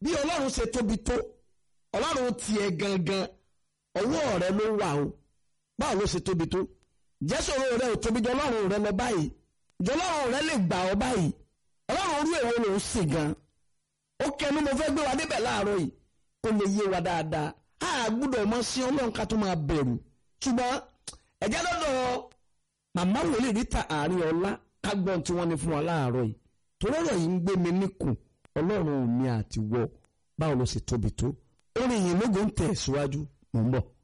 bí ọlọ́run ṣe tóbi tó ọlọ́run tiẹ̀ gangan ọwọ́ rẹ ló wà o báwo ló ṣe tóbi tó jẹ́sọ̀rọ̀ rẹ ò tóbi jọ ọlọ́run rẹ lọ báyìí jọ ọlọ́run rẹ lè gbà ọ báyìí ọlọ́run rú èwo ló ń sìn gan ó kẹnu mo fẹ́ gbé wa débẹ̀ láàárọ̀ yìí kó lè yé wa dáadáa a gbúdọ̀ mọ sí ọlọ́run ká tó máa bẹ̀rù ṣùgbọ́n ẹ̀jẹ̀ lọ́dọ̀ màmá wòlíì ríta àárín ọlá ká gbọ́n tí wọ́n ní fún wa láàárọ̀ yìí torí ọ̀rọ̀ yìí ń gbé mi níkùn ọlọ́run mi àti wọ báwo ló ṣe tóbi tó orin yìí lógo ń tẹ̀ síwájú mò ń bọ̀.